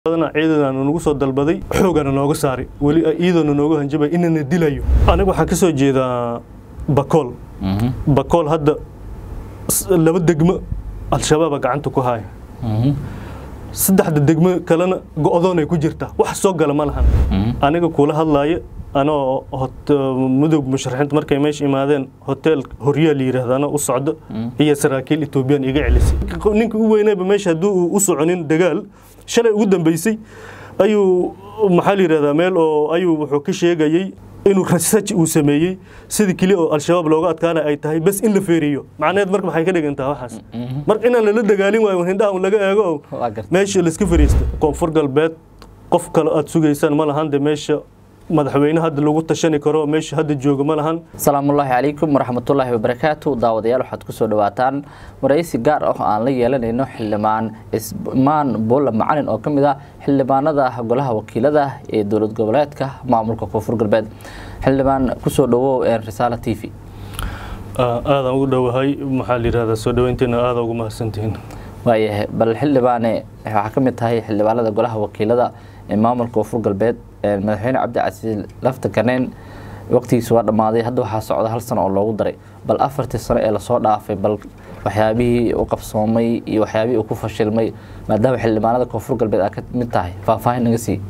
ciidana nagu soo dalbaday xoogana nooga saaray weli iyadoona nooga hanjabay inana dilayo aniga waxaan ka soo jeedaa bakool bakool hadda laba degmo al-shabaaba gacanta ku haya saddexda degmo kalena go-doonay ku jirtaa wax soo gala ma lahan aniga kula hadlaaya anoo mudug musharaxiinta markay meesha imaadeen hotel horyaa la yidhaahda anoo u socdo iyo saraakiil etoobiyaan iga celisay ninka u weynayba meesha hadduu u soconin dagaal shalay ugu dambeysay ayuu maxaa la yidhahdaa meel oo ayuu wuxuu ka sheegayey inuu research uu sameeyey sidii keli oo al-shabaab looga adkaana ay tahay bas in la feeriyo macnaheed marka maxay ka dhigantaa waxaas marka inaan lala dagaalin waayo hindhaha un laga eego oo meesha laiska fariista koonfur galbeed qof kale aad sugaysaan ma lahan de meesha madaxweyne hadda lagu tashani karo meesha hadda jooga ma lahan asalaamullaahi calaykum waraxmatullaahi wabarakaatu daawadayaal waxaad kusoo dhawaataan waraysi gaar ah oo aan la yeelanayno xildhibaan ismaan buulla macalin oo ka mid ah xildhibaanada golaha wakiilada ee dowlad goboleedka maamulka koonfur galbeed xildhibaan kusoo dhawow risaala t v aadaan ugu dhowahay maxaa la yidhahdaa soo dhaweynteena aada ugu mahadsantihiin waayahay bal xildhibaane waxaa ka mid tahay xildhibaanada golaha wakiilada ee maamulka koonfur galbeed madaxweyne cabdicasiis lafta kaneyn waqtigiisa waa dhammaaday hadda waxaa socda hal sano oo loogu daray bal afartii sano ee lasoo dhaafay bal waxyaabihii u qabsoomay iyo waxyaabihii uu ku fashilmay maadaama xildhibaanada koonfur galbeed aad ka mid tahay faahfaahin naga sii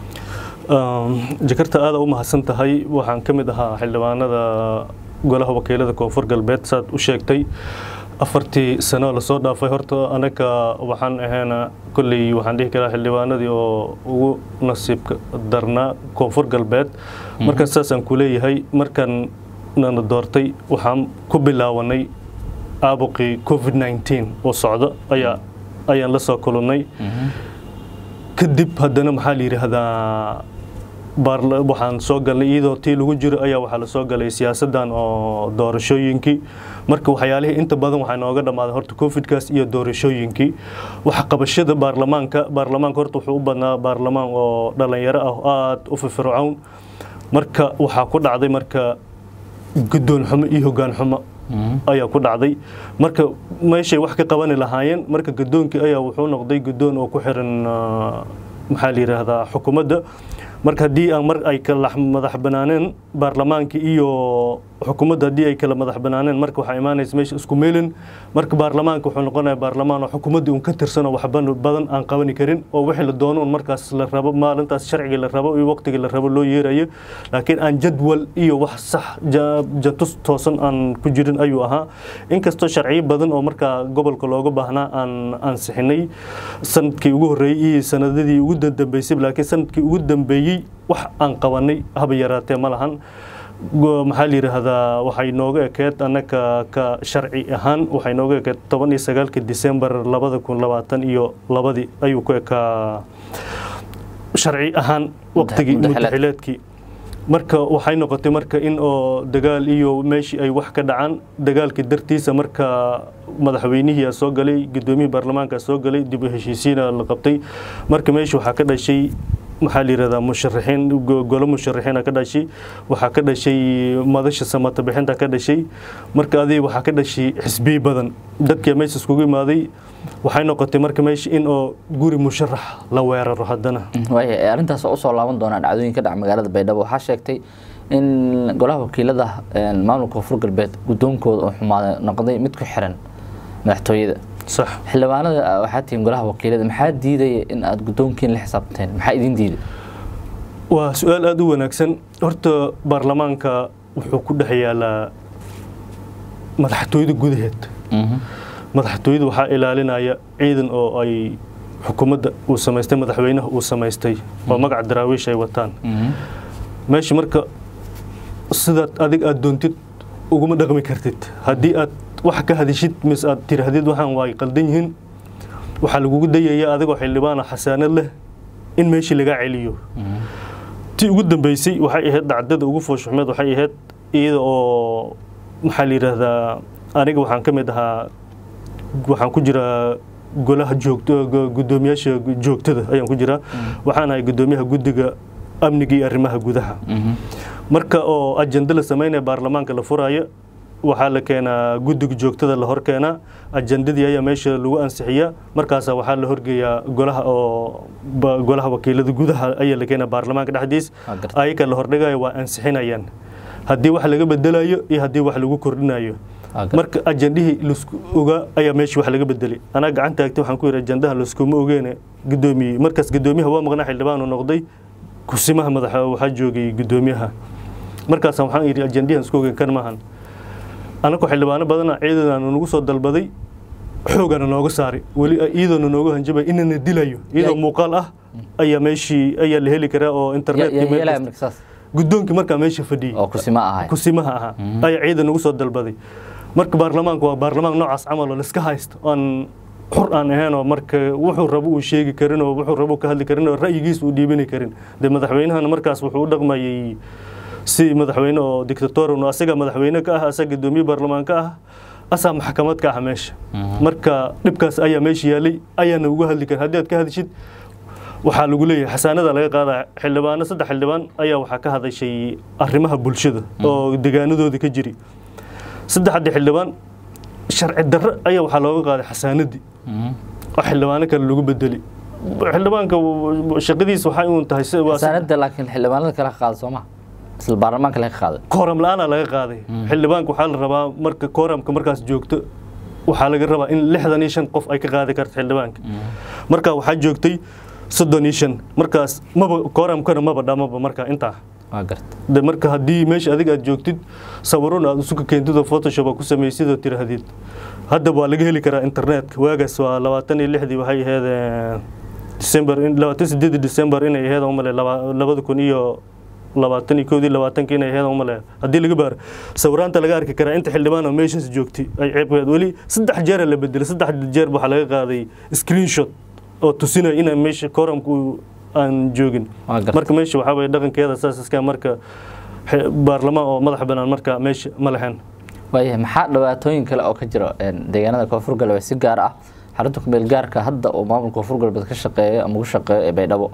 jakarta aada u mahadsan tahay waxaan ka mid ahaa xildhibaanada golaha wakiilada koonfur galbeed saad u sheegtay afartii sano lasoo dhaafay horta anaga waxaan ahayna kolley waxaan dhihi karaa xildhibaanadii oo ugu nasiibka darnaa koonfur galbeed markan saasaan ku leeyahay markan nana doortay waxaan ku bilaawanay aabuqii covid nneteen oo socdo ayaa ayaan la soo kulannay kadib haddana maxaa la yidhaahdaa waxaan soo galnay iyadoo tii lagu jiro ayaa waxaa la soo galay siyaasaddan oo doorashooyinkii marka waxyaalihii inta badan waxaa nooga dhammaaday horta covidkaas iyo doorashooyinkii waxa qabashada baarlamaanka baarlamaanka horta wuxuu u badnaa baarlamaan oo dhalinyaro ah aada u firfircown marka waxaa ku dhacday marka guddoon xumo iyo hoggaan xumo ayaa ku dhacday marka meeshay wax ka qabani lahaayeen marka guddoonkii ayaa wuxuu noqday guddoon oo ku xiran maxaa la yidhaahdaa xukuumadda marka haddii aan mar ay kala madax banaaneen baarlamaankii iyo xukuumadda haddii ay kala madax banaaneen marka waxaa imaanaysa meesha isku meelin marka baarlamaanka wuxuu noqonaya baarlamaan oo xukuumaddii un ka tirsan oo wax badan aan qabani karin oo wixii la doono un markaas la rabo maalintaas sharcigii la rabo iyo waqtigii la rabo loo yeerayo laakiin aan jadwal iyo wax sax jatus toosan aan ku jirin ayuu ahaa inkastoo sharciyo badan oo markaa gobolka looga baahnaa aan ansixinay sanadkii ugu horreeyey iyo sanadadii ugu dambeysay laakiin sanadkii ugu dambeeyey wax aan qabanay haba yaraatee ma lahan maxaa la yidhaahdaa waxay nooga ekeed annaga ka sharci ahaan waxay nooga ekeed toban iyo sagaalka disembar labada kun labaatan iyo labadii ayuu ku ekaa sharci ahaan waqtigii mudaxileedkii marka waxay noqotay marka in oo dagaal iyo meeshii ay wax ka dhacaan dagaalkii dartiisa marka madaxweynihii soo galay gudoomiyihii baarlamaanka soo galay dib u heshiisiina la qabtay marka meesha waxaa ka dhashay maxaa la yidhahdaa musharaxiin golo musharaxiina ka dhashay waxaa ka dhashay madasha samata bixinta ka dhashay marka adiga waxaa ka dhashay xisbiyi badan dadkii meesha iskugu imaaday waxay noqotay marka meesha in oo guri musharax la weeraro haddana waaya arrintaas oo usoo laaban doonaa dhacdooyin ka dhaca magaalada baydhabo waxaa sheegtay in golaha wakiilada maamulka koonfur galbeed guddoonkooda oo xumaaday noqday mid ku xiran madaxtooyada sax xildhibaanada waxaa tihiin golaha wakiilada maxaa diidaya in aada guddoonkiin la xisaabtanteen maxaa idin diiday waa su-aal aada u wanaagsan horta baarlamaanka wuxuu ku dhex yaalaa madaxtooyada gudaheed madaxtooyada waxaa ilaalinaya ciidan oo ay xukuumadda uu samaystay madaxweynaha uu samaystay oo magaca daraawiish ay wataan meesha marka sidaad adig aada doontid uguma dhaqmi kartid haddii aad wax ka hadishid mise aad tiraahdid waxaan waay qaldan yihiin waxaa lagugu dayaya adigoo xildhibaana xasaanad leh in meeshii lagaa celiyo tii ugu dambeysay waxay ahayd dhacdada ugu fooshuxmeed waxay ahayd iyada oo maxaa la yidhaahdaa aniga waxaan ka mid ahaa waxaan ku jiraa golaha joogto guddoomiyaasha joogtada ayaan ku jiraa waxaan ahay guddoomiyaha guddiga amniga iyo arrimaha gudaha marka oo ajenda la sameynaya baarlamaanka la furaayo waxaa la keenaa guddiga joogtada la hor keenaa ajandadii ayaa meesha lagu ansixiyaa markaasa waxaa la horgeeyaa golaha oo golaha wakiilada gudaha ayaa la keenaa baarlamaanka dhexdiis ayaka la hordhigayo waa ansixinayaan haddii wax laga bedelayo iyo haddii wax lagu kordhinayo marka ajandihii lasku ogaa ayaa meeshii wax laga bedelay anaa gacan taagtay waxaan ku yidhi ajandaha laskuma ogeene gudoomiyey markaas gudoomiyaha waa maqnaa xildhibaanu noqday kusimaha madaxa waxaa joogay gudoomiyaha markaas waxaan yidhi ajandihan isku ogeyn kan maahan anako xildhibaano badana ciidanaanu nagu soo dalbaday xoogana nooga saaray weli iyadoona nooga hanjabay inana dilayo iyadoo muuqaal ah ayaa meeshii ayaa la heli karaa oo internet gudoonkii markaa meesha fadhiyey kusimaha ahaa ayaa ciidan nagu soo dalbaday marka baarlamaanku waa baarlamaan noocaas camal oo laiska haysto aan xur aan ahaynoo marka wuxuu rabo uu sheegi karin oo wuxuu rabo ka hadli karin oo ra'yigiisa uu dhiibani karin dee madaxweynahana markaas wuxuu u dhaqmayay si madaxweyne oo dictatorian oo asaga madaxweyne ka ah asaga gudoomiye baarlamaan ka ah asaa maxkamad ka ah meesha marka dhibkaas ayaa meesha yaalay ayaana uga hadli karin haddii aad ka hadishid waxaa lagu leeyahay xasaanada laga qaadaa xildhibaano saddex xildhibaan ayaa waxaa ka hadashay arrimaha bulshada oo degaanadooda ka jiri saddexdii xildhibaan sharci darro ayaa waxaa looga qaaday xasaanadii oo xildhibaano kale lagu bedeli xildhibaanka shaqadiisa waxay uun tahay xasaanada laakiin xildhibaanada kale ka qaada sooma isla baarlamaanka laga qaaday kooram la-aanaa laga qaaday xildhibaanka waxaa la rabaa marka kooramka markaas joogto waxaa laga rabaa in lixdan iyo shan qof ay ka qaadi karto xildhibaanka marka waxaa joogtay soddon iyo shan markaas maba kooramkana maba dhamaba marka intaa de marka haddii meesha adiga aad joogtid sawirun aad isuka keentid oo photoshop aad ku samaysid oo tirahdid hadda waa laga heli karaa internetka waagaas waa labaatan iyo lixdii waxay ahayd december labaatan sideedii december inay ahayd umale labada kun iyo labaatan iyo koodii labaatanki inay ahayd umale haddii laga baaro sawiraanta laga arki karaa inta xildhibaan oo meeshaas joogtay ay ceebkeed weli saddex jeera la bedelay saddex jeer waxaa laga qaaday screenshot oo tusinaya in meesha kooramku aan joogin marka meesha waxaa waye dhaqankeeda saas iska marka baarlamaan oo madax banaan marka meesha ma lahayn waayahay maxaa dhibaatooyin kale oo ka jira deegaanada koonfur galbeed si gaar ah xarunta kumeel gaarka hadda uu maamulka koonfur galbeed ka shaqeeyo ama ku shaqeeyo ee baydhabo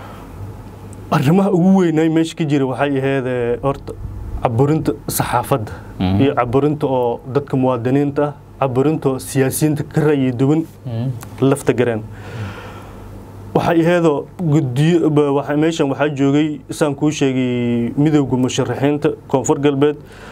arrimaha ugu weynay meesha ka jira waxay ahayd horta caburinta saxaafadda iyo caburinta oo dadka muwaadiniinta ah caburinta oo siyaasiyiinta ka ra'yi duwan lafta gareen waxay ahaydoo gudiyo meeshan waxaa joogay saan kuu sheegay midowga musharaxiinta koonfur galbeed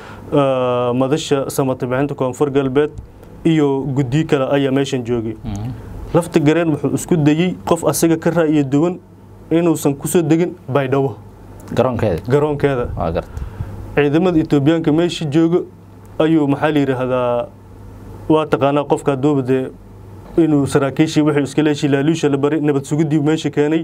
madasha samatabixinta koonfur galbeed iyo gudiyo kale ayaa meeshan joogay lafta gareen wuxuu isku dayey qof asaga ka ra'yi duwan inuusan kusoo degin baydhabo garoonkeeda garoonkeeda waa garta ciidamada etoobiyaanka meesha jooga ayuu maxaa la yidhaahdaa waa taqaanaa qofka haduuba dee inuu saraakiishii wuxuu iska leeshii laaluusha la bari nabad sugidii meesha keenay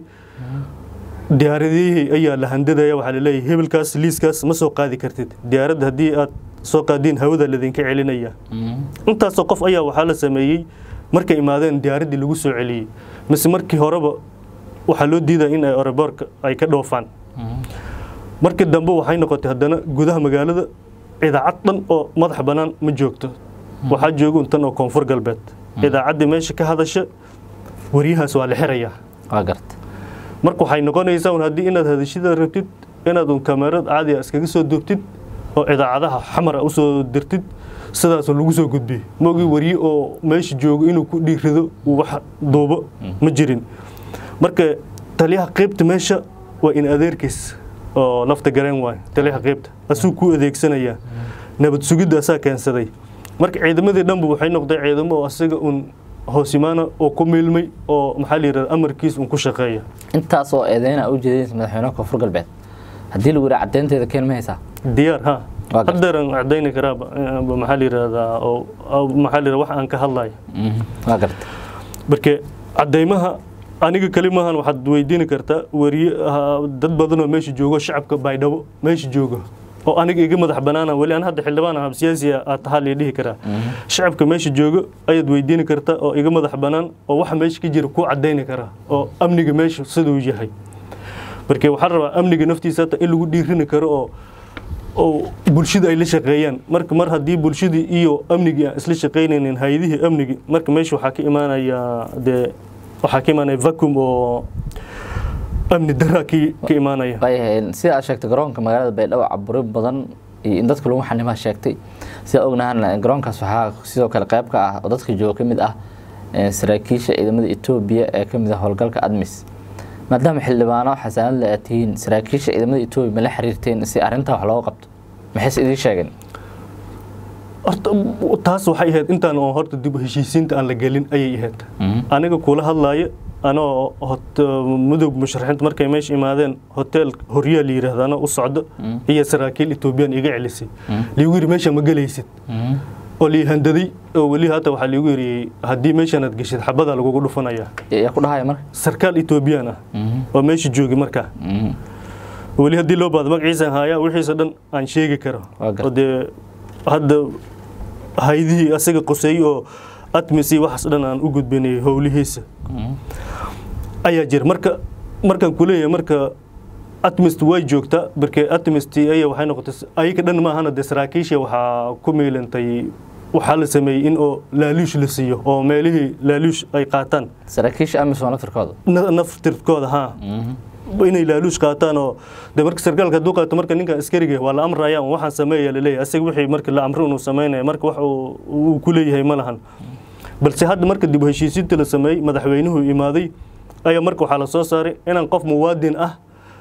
diyaaradihii ayaa la handadaya waxaa laleeyahay hebelkaas liiskaas ma soo qaadi kartid diyaaradda haddii aad soo qaadiin hawada ladinka celinaya intaasoo qof ayaa waxaa la sameeyey markay imaadeen diyaaraddii lagu soo celiyey mise markii horeba waxaa loo diidaya in ay oreboorka ay ka dhoofaan markii dambe waxay noqotay haddana gudaha magaalada idaacad dhan oo madax bannaan ma joogto waxaa joogun tan oo koonfur galbeed idaacaddii meesha ka hadasha waryahaas waa la xirayaa waa garta marka waxay noqonaysaa un haddii inaad hadashida rabtid inaad un kamerad caadiga iskaga soo dugtid oo idaacadaha xamara usoo dirtid sidaasoo lagu soo gudbiyey maogii warye oo meesha joogo inuu ku dhiirido uu wax duubo ma jirin marka taliyaha qeybta meesha waa in adeerkiis oo lafta gareen waay taliyaha qeybta asuu ku adeegsanayaa nabad sugidda asaa keensaday marka ciidamadii dhanba waxay noqdeen ciidamo oo asaga un hoosimaana oo ku miilmay oo maxaa la yidhahda amarkiis un ku shaqeeya intaas oo eedeyna u jeedinaysa madaxweynaha koonfur galbeed haddii lagu yidhaha caddeynteeda keen ma haysaa diyaar ha Waa gartay. haddeeran cadayni karaa maxaa la yidhahdaa oo oo maxaa la yidhahdaa wax aan ka hadlayo waa garta marka cadaymaha aniga kali maahan waxaad weydiini kartaa wariye ah, dad badan oo meesha joogo shacabka baydhabo meesha jooga oo aniga iga madax banaana weli aan hadda xildhibaan ah siyaasi aad tahaa la dhihi karaa shacabka meesha jooga ayaad weydiini kartaa oo iga madax banaan oo waxa meesha ka jira kuu cadayni karaa oo amniga meesha siduu yahay marka waxaa la rabaa amniga naftiisa hata in lagu dhiirini karo oo oo bulshada ay la shaqeeyaan marka mar haddii bulshadii iyo amnigii aan isla shaqeynaynin hay-adihii amnigi marka meesha waxaa ka imaanaya dee waxaa ka imaanaya vacuum oo amni daraa ka ka imaanaya waayahay sida aad sheegtay garoonka magaalada baydhabo caburin badan iyo in dadka lagu xanimaa sheegtay sidaa ognahan garoonkaas waxaa sidoo kale qayb ka ah oo dadka jooga ka mid ah saraakiisha ciidamada etoobiya ee ka mid ah howlgalka admis maadaama xildhibaano xasaanad le aad tihiin saraakiisha ciidamada etoobiya ma la xiriirteen si arrintaa wax looga qabto maxayse idiin sheegeen horta taas waxay ahayd intaan oo horta dib u heshiisiinta aan la gelin ayay ahayd aniga kula hadlaaya anoo mudug musharaxiinta markay meesha imaadeen hotel horyaa la yidhaahda anoo u socdo iyo saraakiil etoobiyaan iga celisay liigu yiri meesha ma gelaysid oo lii handaday oo weli hata waxaa liigu yiri haddii meeshanaad geshid xabadaa lagugu dhufanaya yaa ku dhahaya marka sarkaal etoobiyaan ah oo meesha joogi markaa weli haddii loo baado magaciisaan haayaa wixiisa dhan aan sheegi karo oo dee hadda haydihii asaga qoseeyey oo atmis iyo waxaas dhan aan u gudbinay howlihiisa ayaa jira marka markaan kuleeyahay marka atmist way joogtaa markee atmist aya waxay noqotay ayaga dhan maahana dee saraakiisha waxaa ku miilantay waxaa la sameeyey in oo laaluush la siiyo oo meelihii laaluush ay qaataan saraakiisha amisom naftirkooda naftirkooda haa inay laaluush qaataan oo de marka sarkaalka hadduu qaato marka ninkan askariga waa la amraya waxaan sameeya laleeyahay asaga wixii marka la amro inuu sameynaya marka wax uu ku leeyahay ma lahan balse hadda marka dib u heshiisiinta la sameeyey madaxweynuhu imaaday ayaa marka waxaa la soo saaray inaan qof muwaadin ah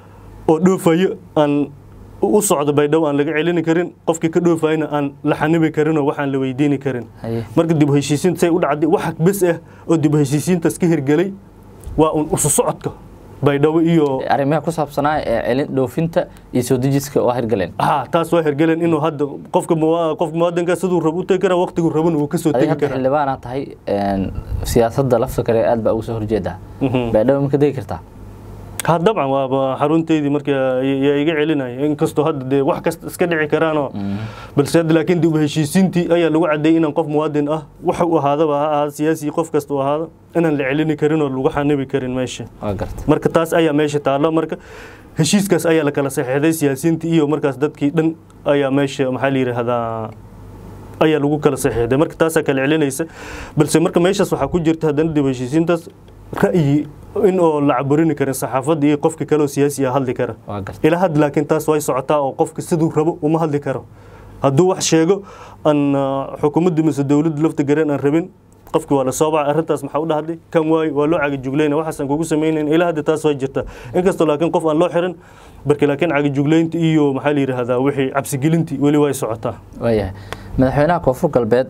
oo dhoofayo aan u socdo baydhabo aan laga celini karin qofkii ka dhoofayna aan la xanibi karinoo waxaan la weydiini karin marka dib u heshiisiinta say u dhacday wax bes ah oo dib u heshiisiintaas ka hirgelay waa un usu socodka baydhabo iyo arrimaha ku saabsanaa ee celin dhoofinta iyo soo dejiska waa hirgaleen ha taas waa hirgaleen inuu hadda qofka qofka muwaadinka siduu rabo u tegi karaa waqtigu rabana uu kasoo tegi karaa xildhibaana tahay siyaasadda lafta kale aad baa ugu soo horjeedaa baydhabo ma ka degi kartaa ha dabcan waaba xarunteydii marka yaa iga celinaya inkastoo hadda dee wax kasta iska dhici karaanoo balse hadda laakiin dib u heshiisiintii ayaa lagu cadeeyey inaan qof muwaadin ah waxa uu ahaadaba ha ahaada siyaasi qof kasta uu ahaado inaan la celini karin oo lagu xanibi karin meesha marka taas ayaa meesha taallo marka heshiiskaas ayaa la kala saxiixday siyaasiyiintii iyo markaas dadkii dhan ayaa meesha maxaa la yidhaahdaa ayaa lagu kala saxiixday marka taasaa kala celinaysa balse marka meeshaas waxaa ku jirta haddana dib u heshiisiintaas ra'yi in oo la caburini karin saxaafadda iyo qofka kaleoo siyaasi ah hadli kara ilaa had laakiin taas way socotaa oo qofka siduu rabo uma hadli karo hadduu wax sheego aan xukuumadda mise dowladda lafta gareen aan rabin qofki waa la soo bacay arrintaas maxaa u dhahday kan waayo waa loo cagajuglayna waxaasaan kugu samaynayn ilaa hadda taas way jirta inkastoo laakiin qof aan loo xirin barki laakiin cagajuglaynta iyo maxaa la yidhaahdaa wixii cabsigelintii weli way socotaa waayahay madaxweynaha koonfur galbeed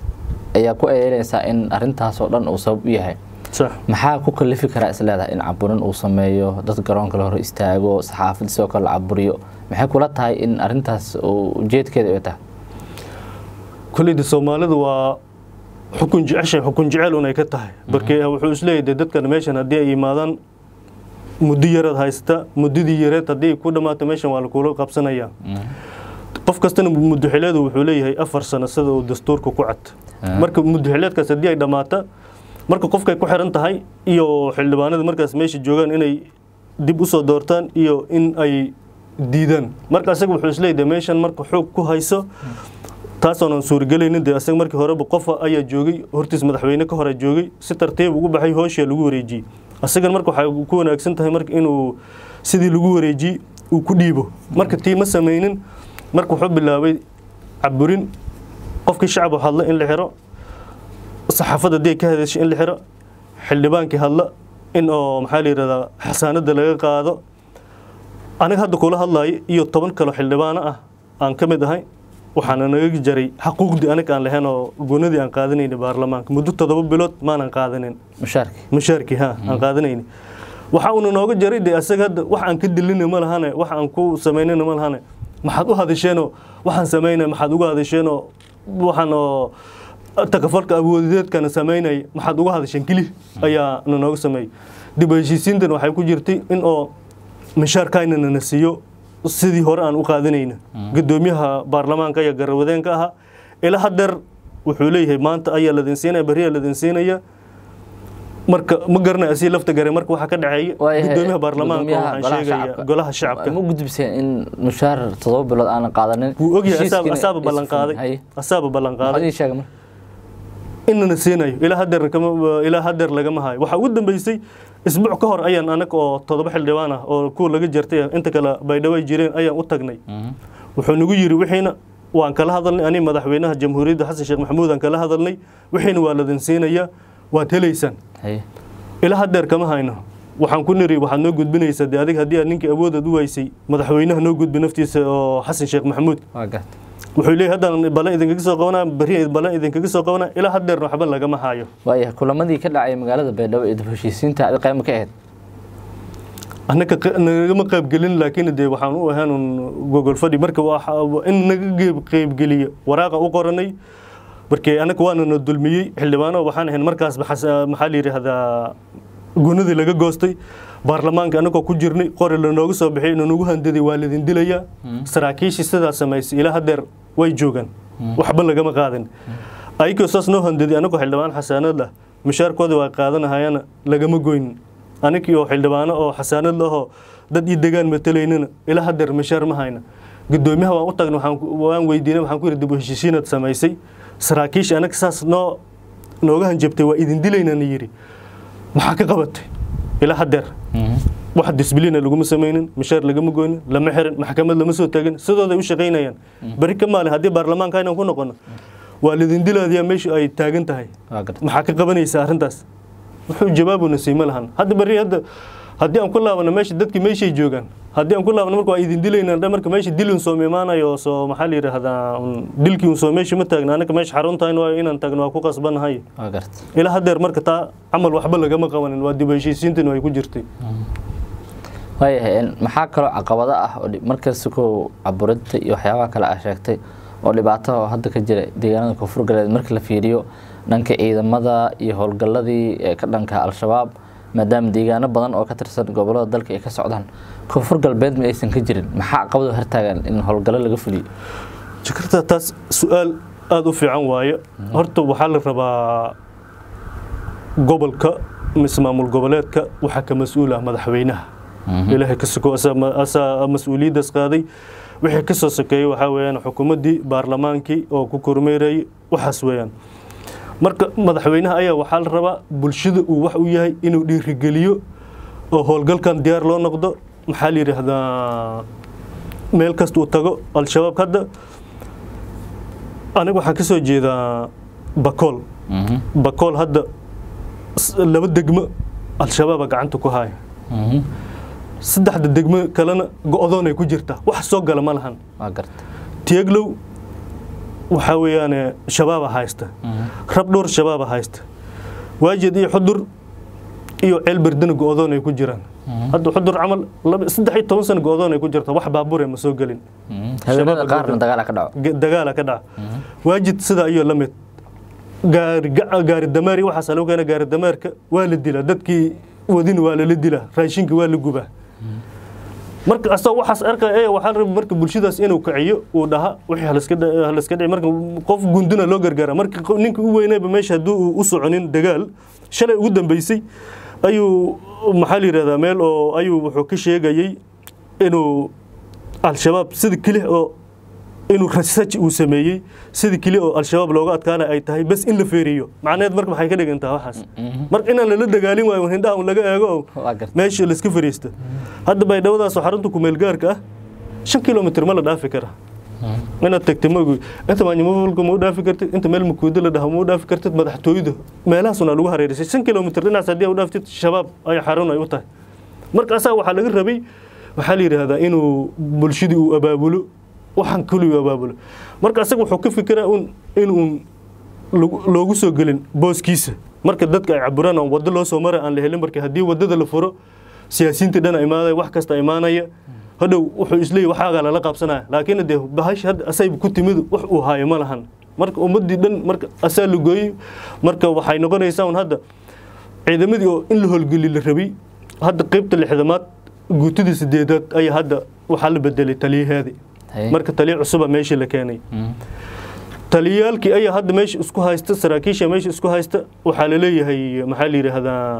ayaa ku eedeynaysaa in arrintaas oo dhan uu sabab u yahay maxaa ku kalifi karaa isleedahay in caburin uu sameeyo dad garoonka la hor istaago saxaafad sidoo kale la caburiyo maxay kula tahay in arintaas ujeedkeeda ay tahay koleyda soomaalida waa xukun jeceshay xukun jecel un ay ka tahay barke wuxuu isleeyahay dadkan meeshan haddii ay yimaadaan muddo yaraad haysta muddadii yareed haddii ay ku dhammaato meeshan waa lakula qabsanayaa qof kastana muddoxileedu wuxuu leeyahay afar sano sida uu dastuurka ku cad marka muddoxileedkaas haddii ay dhammaata marka qofkay ku xiran tahay iyo xildhibaanada markaas meesha joogaan inay dib usoo doortaan iyo in ay diidaan marka asaga wuxuu isleeyahay meeshan marka xoog ku hayso taasoonan suuragelaynin dee asaga markii horeba qofa ayaa joogay hortiis madaxweyne ka hore joogay si tartiib ugu baxay hooshaa lagu wareejiyey asagan marka waxay ku wanaagsan tahay marka inuu sidii lagu wareejiyey uu ku dhiibo marka tii ma samaynin marka wuxuu bilaabay caburin qofkii shacab hadla in la xiro saxaafadda haddii ay ka hadashay in la xiro xildhibaankii hadla in oo maxaa la yidhahdaa xasaanadda laga qaado aniga hadda kula hadlayo iyo toban kalo xildhibaano ah aan ka mid ahay waxaana naga jaray xaquuqdii aniga aan lahayn oo gunadii aan qaadanayna baarlamaanka muddo toddoba bilood maanan qaadanin mushaarki mushaarkii ha aan qaadanayni waxa uuna nooga jaray dee asaga hadda wax aan ka dilina ma lahane wax aan ku samaynana ma lahane maxaad u hadasheenoo waxaan samaynaya maxaad uga hadasheenoo waxaan oo takafalka awoodeedkana samaynaya maxaad uga hadasheen keli ayaa na nooga sameeyey dib u heshiisiintan waxay ku jirtay in oo mishaarkaynana na siiyo sidii hore aan u qaadanayna gudoomiyaha baarlamaanka ayaa garawadeenka ahaa ilaa hadeer wuxuu leeyahay maanta ayaa ladin siinaya beriyaa ladin siinaya marka ma garanay asii lafta gare marka waxaa ka dhaceeya gudoomiyaha baarlamaanka waxaan sheegaya golaha shacabka ma gudbiseen in mushaar todoba bilood aanan qaadanin wuu ogyahay asaaba ballan qaaday asaaba ballan qaaday sheega marka inana siinayo ilaa hadeer ilaa hadeer lagama hayo waxaa ugu dambeysay isbuuc ka hor ayaan anaga oo todoba xildhibaan ah oo kuwa laga jartay inta kale baydhabo ay jireen ayaan u tagnay wuxuu nagu yidhi wixiina waan kala hadalnay ani madaxweynaha jamhuuriyadda xasan sheekh maxamuud aan kala hadalnay wixiina waa ladin siinayaa waad helaysaan haye ilaa haddeer kama hayno waxaan ku niri waxaad noo gudbinaysaa dee adig haddii aad ninkii awoodaad u waysay madaxweynaha noo gudbi naftiisa oo xasan sheekh maxamuud waa garta wuxuu leeyahy haddaan ballan idinkaga soo qabanaa berri ballan idinkaga soo qabanaa ilaa haddeerna waxba lagama hayo waayahay kulamadii ka dhacay magaalada baydhabo ee dib heshiisiinta adi qayma ka ahayd annaka q- nagama qaybgelin laakiin dee waxaan u ahaan un gogol fadhi marka waa in naga qeyb- qaybgeliyo waraaqa u qoranay markii annaka waana na dulmiyey xildhibaano waxaan ahayn markaas maxaa la yidhaahdaa gunadii laga goostay baarlamaanka annagoo ku jirnay qori lanooga soo bixiyay inuu nagu handaday waa lidin dilayaa saraakiishii sidaa samaysay ilaa haddeer way joogaan waxba lagama qaadin ayagoo saas noo handaday annagoo xildhibaan xasaanad ah mishaarkooda waa qaadanahayana lagama goynin anigii oo xildhibaano oo xasaanad lahoo dad ii degaan matalaynina ilaa haddeer mishaar ma hayna gudoomiyaha waan u tagnay waxaan ku- waan weydiinay waxaan ku yidhi dib u heshiisiinaad samaysay saraakiisha anaga saas noo nooga hanjabtay waa idin dilaynana yidhi maxaa ka qabatay ilaa haddeer wax disbliina laguma samaynin mishaar lagama goynin lama xirin maxkamad lama soo taagin sidooday u shaqaynayaan beri ka maalin haddii baarlamaanka inaan ku noqono waa lidin dilaadiyaa meesha ay taagan tahay waa garta maxaa ka qabanaysa arrintaas wuxuu jawaabuna siima lahan hadda beri hadda haddii aan ku laabano meesha dadkii meeshay joogaan haddii aan ku laabano marka waa idin dilaynaa dha marka meesha dilin soo imaanayo oo soo maxaa la yidhaahdaa un dilkii un soo meesha ma taagna anaka meesha xaruntahay waa inaan tagno waa ku qasbanahay waa garta ilaa haddeer marka taa camal waxba lagama qabanin waa dib u heshiisiintani way ku jirtay waayahay een, maxaa kaloo caqabado ah oo dhi- markasta ko caburinta iyo waxyaabaha kale aa sheegtay oo dhibaato oo hadda ka jira deegaanada koonfur galbeed markii la fiiriyo dhanka ciidamada iyo howlgalladii ee ka dhanka al-shabaab maadaama deegaano badan oo ka tirsan gobolada dalka ay ka socdaan koonfur galbeed ma aysan ka jirin maxaa caqabado hortaagan in howlgallo laga fuliyo jakarta taas su-aal aada u fiican waaye horta waxaa la rabaa gobolka mise maamul goboleedka waxaa ka mas-uul ah madaxweynaha ilaahay ka soko asaa ma- asaa mas-uuliyaddaas qaaday wixii ka soo sokeeyey waxaa weeyaan xukuumaddii baarlamaankii oo ku kormeerayay waxaas weeyaan marka madaxweynaha ayaa waxaa la rabaa bulshada uu wax u yahay inuu dhiirigeliyo oo howlgalkan diyaar loo noqdo maxaa la yidhaahdaa meel kasta uu tago al-shabaab hadda aniga waxaan ka soo jeedaa bakool bakool hadda s- laba degmo al-shabaaba gacanta ku haya saddexda degmo kalena go-doonay ku jirtaa wax soo gala ma lahan waa garta tieglow waxaa weeyaane shabaaba haysta rab dhowr shabaaba haysta waajid iyo xudur iyo ceelberdana go-doon ay ku jiraan hadda xudur camal laba- saddex iyo toban sano go-doon ay ku jirta wax baabure ma soo gelin habeenada Shabaab qaarna dagaala ka dhaco Ga- dagaala ka dhaca waajid sidaa iyo la mid gaari gaca- gaari dameer iyo waxaas lagu keena gaari dameerka waa la dilaa dadkii wadin waa lala dilaa raashinka waa la gubaa marka asagoo waxaas arkaya ee waxaa la rabaa marka bulshadaas inuu kiciyo uu dhaha wixii halaska dha- halaska dhici marka qof gunduna loo gargaara marka qof- ninka u weynayba meesha hadduu uu u soconin dagaal shalay ugu dambeysay ayuu maxaa la yidhahdaa meel oo ayuu wuxuu ka sheegayey inuu al-shabaab sida kelix oo inuu research uu sameeyey sida keli oo al-shabaab looga adkaana ay tahay bas in la feeriyo macnaheed marka maxay ka dhigan tahay waxaas marka inaan lala dagaalin waayo hindhaha un laga eego oo waa garta meesha la iska fariista hadda baydhawadaas oo xarunta kumeel gaarka ah shan kilomitr ma la dhaafi kara inaad tagtay ma ogi inta maanyamafalka ma u dhaafi kartid inta meel makuudo la dhaho ma u dhaafi kartid madaxtooyada meelahaasuna lagu hareerisay shan kilomitr dhinacaas haddii aa u dhaaftid shabaab ay xarun ay u tahay marka asaga waxaa laga rabay waxaa la yidhaahdaa inuu bulshadii uu abaabulo waxaan keliyu abaabulo marka asaga wuxuu ka fikiraa un inuu lagu- loogu soo gelin booskiisa marka dadka ay caburaan aan waddo loo soo mara aan la helin marka haddii waddada la furo siyaasiyiinta dhan imaanaya wax kasta imaanaya hadhow wuxuu isleeyahy waxaagaa lala qaabsanaya laakiin dee bahasha hadda asayba ku timid wax uu haayo ma lahan marka ummaddii dhan marka asaa la gooyey marka waxay noqonaysaa un hadda ciidamadii oo in la howlgeli la rabay hadda qeybta lixdamaad guutidii sideedaad ayaa hadda waxaa la bedelay taliyaheedii Haye. marka taliya cusuba meesha la keenay taliyaalkii ayaa hadda meesha isku haysta saraakiisha meesha isku haysta waxaa la leeyahay maxaa la yidhaahdaa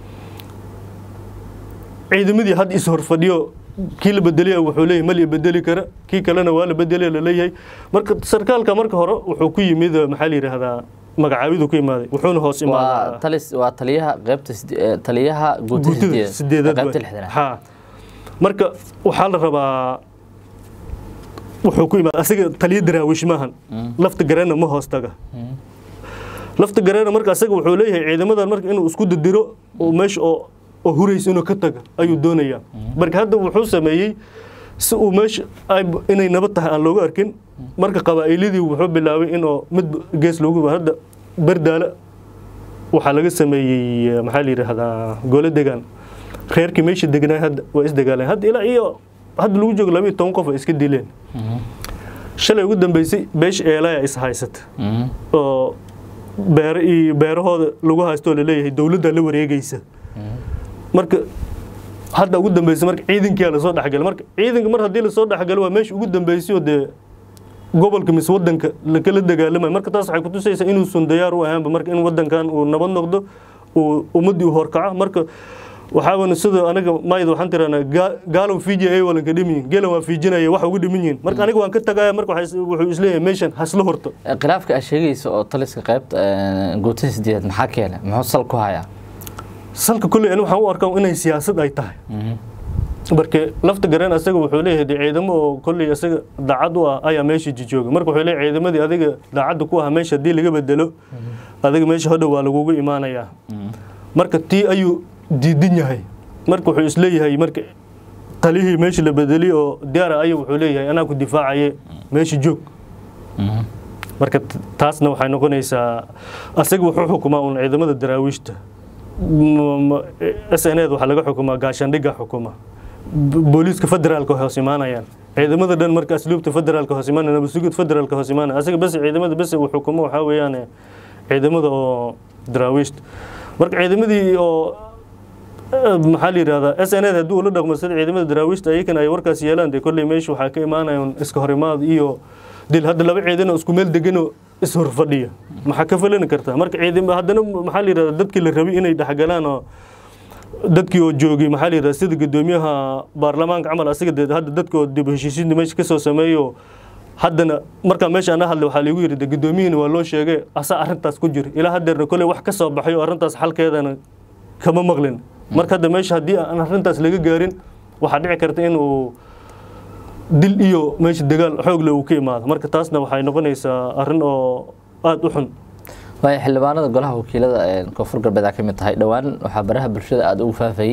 ciidamadii hadda is horfadhiyo kii la bedeliya wuxuu leeyahay ma la bedeli kara kii kalena waa la bedeliya la leeyahay marka sarkaalka marka hore wuxuu ku yimid maxaa la yidhaahdaa magacaabidu ku imaaday wuxuuna hoos waa imaadaa talis waa taliyaha qaybta side- ee, taliyaha guutada guutada sideedaad qaybta waay. lixdanaad ha marka waxaa la rabaa wuxuu ku imaada asaga taliya daraawish maahan lafta garana ma hoos taga lafta garana marka asaga wuxuu leeyahay ciidamadan marka inuu isku didiro oo meesha oo oo huraysa inuu ka taga ayuu doonayaa marka hadda wuxuu sameeyey si uu meesha ay- inay nabad tahay aan looga arkin marka qabaa'iladii wuxuu bilaabay inuu mid gees loogu hadda bardaala waxaa laga sameeyey eh, maxaa la yidhaahdaa gole degaan reerkii meesha deganaa hadda waa isdagaaleen hadda ilaa iyo hadda lagu joogo laba iyo toban qof ay iska dileen shalay ugu dambeysay beesha eelaya is haysata oo beero iyo beerahooda lagu haysto oo laleeyahay dowladda la wareegaysa marka hadda ugu dambeysay marka ciidankiyaa lasoo dhexgalay marka ciidanka mar haddii lasoo dhexgalo waa meesha ugu dambeysay oo dee gobolka mise wadanka lakala dagaalamayo marka taas waxay kutusaysaa inuusan diyaar u ahaanba marka in wadankan uu nabad noqdo uu ummaddii u horkaco marka waxaawana sida aniga maayda waxaan tirahnaa gaa- gaalow fiiji ay walanka dhimin yihin geelan waa fiijinaya wax uga dhimin yihin marka aniga waan ka tagaya marka waxay is- wuxuu isleeyahay meeshan hasla horto khilaafka aad sheegaysa oo taliska qaybta eh, guutada sideed maxaa keenay muxuu sal ku hayaa salka kolley ani waxaan u arkaa inay siyaasad ay tahay marka lafta gareen asaga wuxuu leeyahay dee ciidamo oo kolley asaga daacad u ah ayaa meesha jijooga marka wuxuu leeyahay ciidamadii adiga daacadda ku ah meesha haddii laga bedelo adiga meesha hodhow waa lagugu imaanayaa marka tii ayuu diidan yahay marka wuxuu isleeyahay marka talihii meesha la bedeli oo diyaara ayuu wuxuu leeyahay anaa ku difaacaye meesha joog marka t- taasna waxay noqonaysaa asaga wuxuu xukumaa un ciidamada daraawiishta s n ed waxaa laga xukumaa gaashaandhigga xukuma B- booliiska federaalka hoos imaanayaan ciidamada dhan marka asluubta federaalka hoos imaanaya nabasugid federaalka hoos imaanaya asaga bes ciidamada bes uu xukumo waxaa weeyaan ciidamada oo daraawiishta marka ciidamadii oo eh, maxaa la yidhahdaa s n ed haddii ula dhaqmo sida ciidamada daraawiishta ayakana ay warkaas yeelaan dee kolley meesha waxaa ka imaanayaan iska horimaad iyo dil hadda laba ciidan oo isku meel deganoo ishor fadhiya maxaa ka falani kartaa marka ciidan haddana maxaa la yidhahdaa dadkii la rabay inay dhexgalaan oo dadkii oo joogay maxaa la yidhahdaa sida gudoomiyaha baarlamaanka camal asiga dee hadda dadka oo dib u heshiisiinta meesha ka soo sameeyo haddana markaa meesha ana hadlay waxaa liigu yidhi de gudoomiyihina waa loo sheegay asaa arrintaas ku jira ilaa haddeerna kolley wax ka soo baxay oo arrintaas xalkeedana kama maqlin marka hadda meesha haddii aan arrintaas laga gaarin waxaa dhici karta in uu dil iyo meesha dagaal xoogle uu ka imaado marka taasna waxay noqonaysaa arrin oo aada u xun waayo xildhibaanada golaha wakiilada ee koonfur galbeed aa ka mid tahay dhowaan waxaa baraha bulshada aada ugu faafayey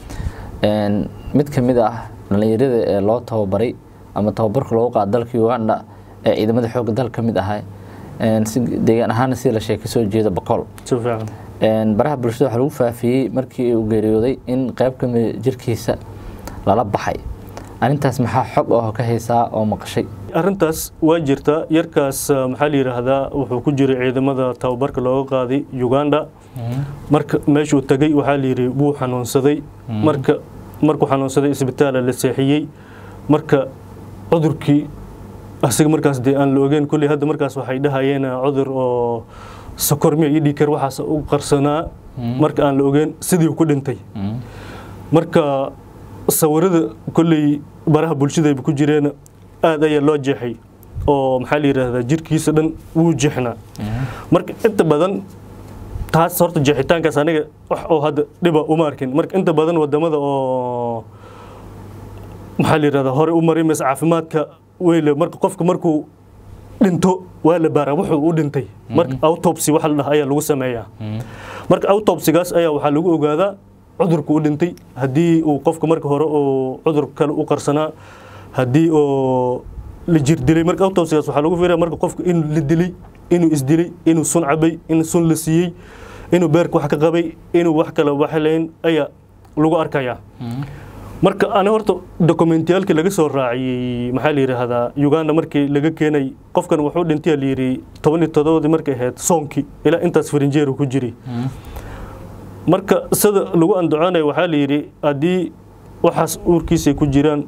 een, mid ka mid ah dhallinyarada ee loo tababaray ama tababarka loogu qaado dalka uganda ee ciidamada xoogga dalka ka mid ahaa een, si deegaan ahaana sida la sheegay kasoo jeeda boqol si fiican Een, baraha bulshada waxaa lagu faafiyey markii uu geeriyooday in qayb ka mid jirkiisa lala baxay arrintaas maxaa xog oo ka haysaa oo maqashay arrintaas waa jirta yarkaas ah, maxaa la yidhaahdaa wuxuu ku jiray ciidamada tababarka looga qaaday uganda marka meeshuu tagay waxaa la yidhi wuu xanuunsaday marka markuu xanuunsaday isbitaala la seexiyey marka cudurkii asiga markaas dee aan la ogeyn kolley hadda markaas waxay dhahayeen ah, cudur oo sokormiya iyo dhiikar waxaas u qarsanaa marka aan la ogeyn sidii ku dhintay marka sawirada kolley baraha bulshadayba ku jireen aad ayaa loo jeexay oo maxaa la yidhaahdaa jirkiisa dhan wuu jeexnaa marka inta badan taas horta jeexitaankaas aniga wax oo hadda dhiba uma arkin marka inta badan wadamada oo maxaa la yidhahdaa hore u maray mise caafimaadka weyle marka qofka markuu dhinto waa la baaraa wuxuu u dhintay marka autopsy waxa la dhaha ayaa lagu sameeyaa marka autopsigaas ayaa waxaa lagu ogaadaa cudurka u dhintay haddii uu qofka marka hore uu cudur kale u qarsanaa haddii oo la jir dilay marka autopsigaas waxaa lagu fiiraya marka qofka in la dilay inuu isdilay inuu sun cabay in sun la siiyey inuu beerka wax ka qabay inuu wax kale waxlayn ayaa lagu arkayaa marka ani horta dokumentiyaalkii laga soo raaciyey maxaa la yidhaahdaa uganda markii laga keenay qofkan wuxuu dhintay la yidhi toban iyo todobadii markay ahayd soonkii ilaa intaas farinjeeru ku jiray marka sida lagu andacoonaya waxaa la yidhi haddii waxaas uurkiisay ku jiraan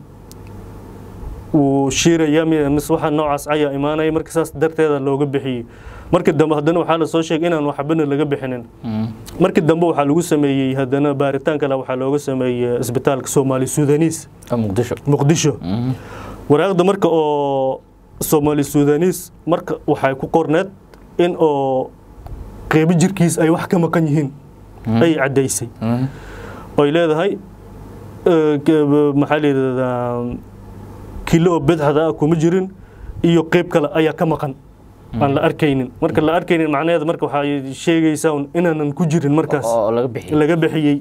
wuu shiiraya mi- mise waxa noocaas ayaa imaanaya marka saas darteeda looga bixiyey markii dambe haddana waxaa la soo sheegay inaan waxbana laga bixinin markii dambe waxaa lagu sameeyey haddana baaritaan kale waxaa looga sameeyey isbitaalka soomaali sudanis oo muqdisho muqdisho waraaqda marka oo soomaali sudanis marka waxay ku qorneed in oo qeybo jirkiis ay wax ka maqan yihiin ay caddaysay Mhm. oy leedahay eh, ke- maxaa la yidhahdaa kilo oo bidxada ah kuma jirin iyo qeyb kale ayaa ka maqan aan la arkaynin marka la arkaynin macnaheeda marka waxay sheegaysaa un inaanan ku jirin markaas oo laga bixiyay laga bixiyey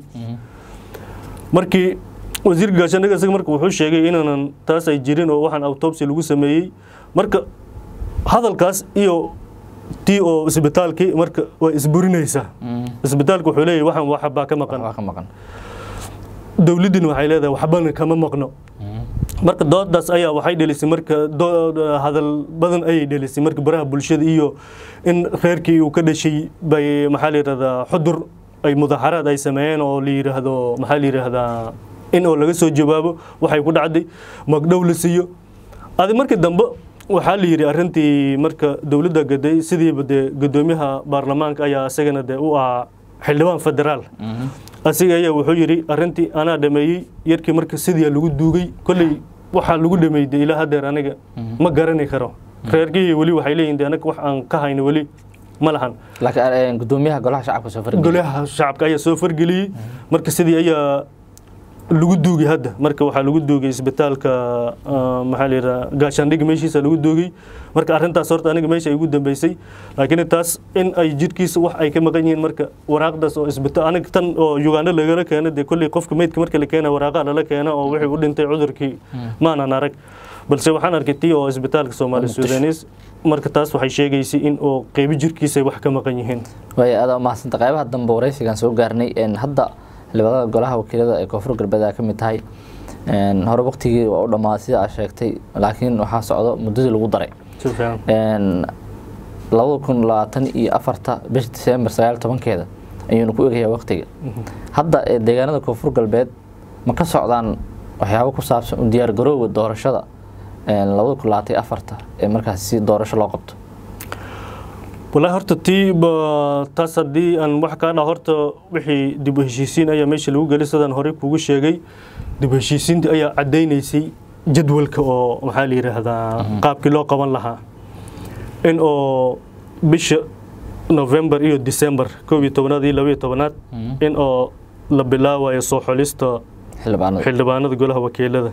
markii wasiirka gaashaandhigga isaga marka wuxuu sheegay inaanan taas ay jirin oo waxaan autopsy lagu sameeyey marka hadalkaas iyo tii oo isbitaalkii marka way isburinaysaa isbitaalka wuxuu leeyahay waxaan waxbaa ka maqan waa ka maqan dowladdina waxay leedahay waxbana kama maqno marka doodaas ayaa waxay dhelisay marka doo- hadal badan ayay dhelisay marka baraha bulshada iyo in reerkii uu ka dhashay bay maxaa la yidhahdaa xudur ay mudaaharaad ay sameeyeen oo la yidhaahdo maxaa la yidhaahdaa in oo laga soo jawaabo waxay ku dhacday magdhow la siiyo adi markii dambe waxaa la yidhi arrintii marka dowladda gaday sidiiba dee guddoomiyaha baarlamaanka ayaa isagana dee u ahaa xildhibaan federaal asiga ayaa wuxuu yidhi arrintii anaa dhameeyey yarkii marka sidii lagu duugay kolley waxaa lagu dhameeyey ilaa hadeer aniga ma garani karo reerkii weli waxay leeyihin de anaga wax aan ka hayno weli ma lahan laakiin gudoomiyaha golaha shacabka soo fargeliya golaha shacabka ayaa soo fargeliyey marka sidii ayaa lagu duugay hadda marka waxaa lagu duugay isbitaalka ah, maxaa la yidhaha gaashaandhig meeshiisa lagu duugay marka arrintaas horta aniga meesha ay ugu dambeysay laakiin taas in ay jirkiisa wax ay ka maqan yihiin marka waraaqdaas oo isbitaal aniga tan oo uganda lagala keena dee kolley qofka meydka marka la keena waraaqaa lala keena oo wixii u dhintay cudurkii maanan arag balse waxaan arkay tii oo isbitaalka soomaali Muqdisho. sudanis marka taas waxay sheegaysay in oo qeybo jirkiisa ay wax ka maqan yihiin waaya aada umahadsanta qaybaha dambe waraysigan soo gaarnay een, hadda xildhibaanada golaha wakiilada ee koonfur galbeed aa ka mid tahay een, hore waqtigii waa u dhammaaday sida aad sheegtay laakiin waxaa socdo muddadii lagu daray si fiican een, labada kun labaatan iyo afarta bisha diseembar sagaal tobankeeda ayuuna ku egayaa waqtiga hadda ee deegaanada koonfur galbeed ma ka socdaan waxyaabo ku saabsan u diyaar garowga doorashada een, labada kun labaatan iyo afarta ee markaas si doorasho loo qabto wallaahi horta tii ba taas haddii aan wax kaa dhaha horta wixii dib u heshiisiin ayaa meesha lagu gelay sidaan horey kugu sheegay dib u heshiisiinta ayaa caddaynaysay jadwalka oo maxaa la yidhaahdaa qaabkii loo qaban lahaa in oo bisha november iyo december koob iyo tobanaad iyo laba iyo tobanaad in oo la bilaabayo soo xulista xildhibaanada xildhibaanada golaha wakiilada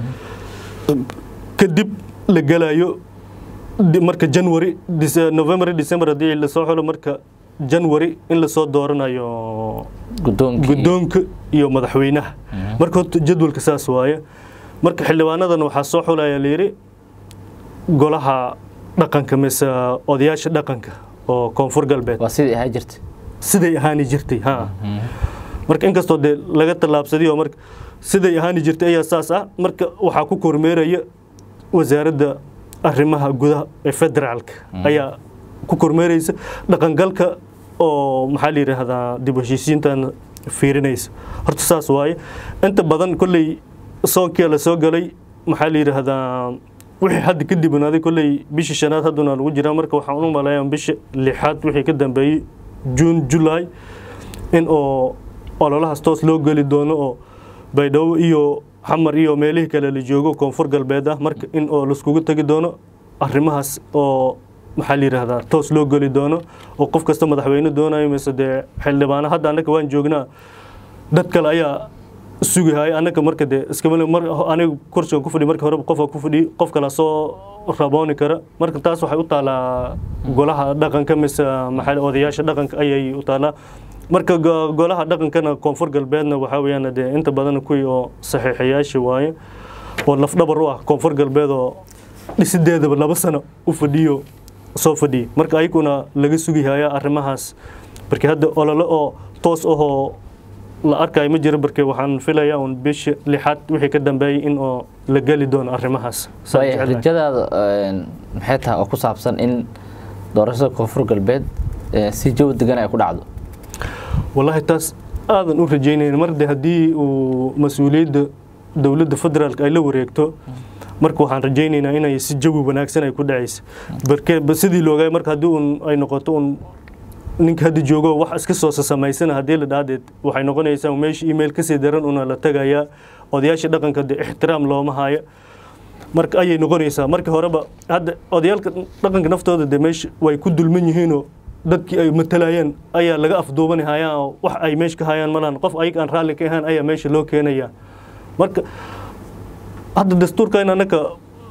kadib la gelayo di- marka january Dece- november iyo december haddii lasoo xulo marka january in lasoo dooranayo gudoonkii guddoonka iyo madaxweynaha marka horta jadwalka saas waaye marka xildhibaanadan waxaa soo xulaya layidhi golaha dhaqanka mise odayaasha dhaqanka oo koonfur galbeed waa sidii ahaa jirtay siday ahaani jirtay ha marka inkastoo dee laga tallaabsaday oo marka siday ahaani jirtay ayaa saas ah marka waxaa ku kormeeraya wasaaradda arrimaha gudaha ee federaalka ayaa ku kormeeraysa dhaqangalka oo maxaa la yidhaahdaa dib u heshiisiintan fiirinaysa horta saas waaye inta badan kolley soonkia la soo galay maxaa la yidhaahdaa wixii hadda ka dibnaaday kolley bishii shanaad hadduna lagu jiraa marka waxaan u maleeyaa bisha lixaad wixii ka dambeeyey juun julaay in oo ololahaas toos loo geli doono oo baydhabo iyo xamar iyo meelihii kale la joogo koonfur galbeed ah marka in oo laiskugu tegi doono arrimahaas oo maxaa la yidhaahdaa toos loo geli doono oo qof kasta madaxweyne doonayo mise dee xildhibaano hadda annaka waan joognaa dad kale ayaa sugahaya annaka marka dee iskama mar aniga kursigan ku fadhi marka hore qofka ku fadhi qof kale soo rabooni kara marka taas waxay u taalaa golaha dhaqanka mise maxaa odayaasha dhaqanka ayay u taalaa marka go- golaha dhaqankana koonfur galbeedna waxaa weeyaan dee inta badan kuwii oo saxiixayaasha waaye oo lafdhabar u ah koonfur galbeed oo dhisideedaba laba sano u fadhiyo soo fadhiya marka ayaguna laga sugihaya arrimahaas marka hadda olole oo toos ahoo la arkayo ma jiro barke waxaan filayaa un bisha lixaad wixii ka dambeeyay in oo la geli doono arrimahaas Saan waaya jeclahay. rajadaada een, maxay tahay oo ku saabsan in doorashada koonfur galbeed ee, si jawi degan ay ku dhacdo والله taas aadan u rajaynayn mar de haddii uu mas-uuliyadda dowladda federaalka ay la wareegto marka waxaan rajaynaynaa inay si jawi wanaagsan ay ku dhacaysa barke ba- sidii loogaay marka haddii un ay noqoto un ninka hadda joogo wax iska soo samaysana haddii la dhahdeed waxay noqonaysaa meesha email kasii daran una la tagayaa odayaasha dhaqanka de ixtiraam looma haya marka ayay noqonaysaa markii horeba hadda odayaalka dhaqanka naftooda de meesha way ku dulman yihiinoo dadkii ay matalayaan ayaa laga afduubani hayaan oo wax ay meesha ka hayaan malaan qof ayaga aan raalli ka ahaan ayaa meesha loo keenaya marka hadda dastuurkan annaka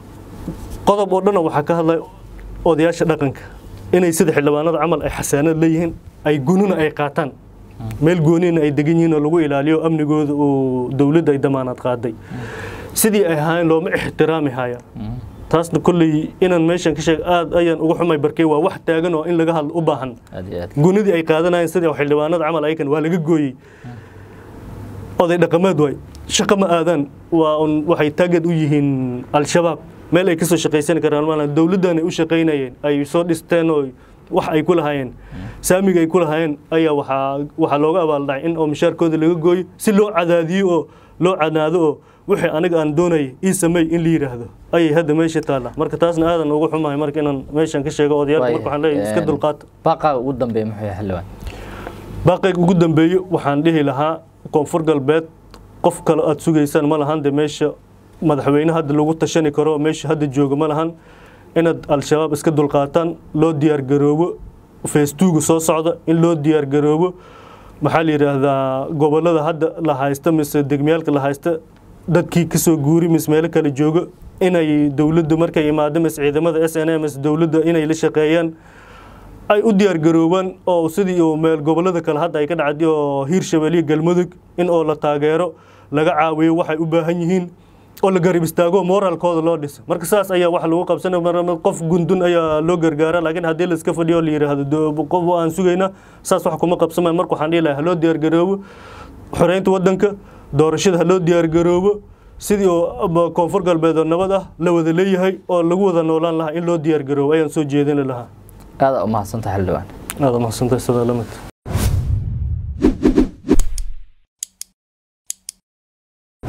qodob oo dhan waxaa ka hadlay odayaasha dhaqanka inay sida xildhibaanada camal ay xasaanad leeyihiin ay gununa ay qaataan meel goonina ay degan yihiin oo lagu ilaaliyo amnigooda oo dowladda ay damaanad qaaday sidii ay ahaayeen looma ixtiraami haya taasna kolley inaan meeshan ka sheeg aad ayaan uga xumay barkay waa wax taagan oo in laga hadlo u baahan aad iyo aad gunidii ay qaadanayeen sidii xildhibaanada camal ayakan waa laga gooyey oday dhaqameed waay shaqo ma aadaan waa un waxay taagad u yihiin al-shabaab meel ay kasoo shaqaysan karaan maala dowladdan ay u shaqaynayeen ay soo dhisteen oo wax ay ku lahaayeen saamiga ay ku lahaayeen ayaa waxaa waxaa looga abaaldhacay in oo mishaarkooda laga gooyo si loo cadaadiyo oo loo canaado oo wixii aniga aan doonayay ii sameey in la yidhaahdo ayay hadda meesha taalla marka taasna aadan ugu xumahay marka inaan meeshan ka sheego odayaalka marka waxaan leeyahay iska dulqaata baaqaaga ugu dambeeya muxuu yahay xildhibaan baaqayga ugu dambeeyo waxaan dhihi lahaa koonfur galbeed qof kale aad sugaysaan ma lahan de meesha madaxweyne hadda lagu tashani karo meesha hadda jooga ma lahan inaad al-shabaab iska dulqaataan loo diyaargaroobo feestuuga soo socda in loo diyaargaroobo maxaa la yidhaahdaa gobolada hadda la haysta mise degmiyaalka la haysta dadkii kasoo guuri mise meelo kale jooga inay dowladda markay imaado mise ciidamada s n a mise dowladda inay la shaqeeyaan ay u diyaargaroobaan oo sidii oo meel gobolada kale hadda ay ka dhacday oo hiirshabelle iyo galmudug in oo la taageero laga caawiyo waxay u baahan yihiin oo la garab istaago moraalkooda loo dhiso marka saas ayaa wax lagu qabsanay mar qof gundun ayaa loo gargaara laakiin haddii la iska fadhiyo la yidhaahdo qof aan sugayna saas wax kuma qabsamayo marka waxaan dhihi lahaa haloo diyaargaroobo xoreynta waddanka doorashada haloo diyaargaroobo sidii oo koonfur galbeed oo nabad ah la wada leeyahay oo lagu wada noolaan lahaa in loo diyaargaroobo ayaan soo jeedin lahaa aada u mahadsantahay xildhibaan aada mahadsantahay sidaa lamid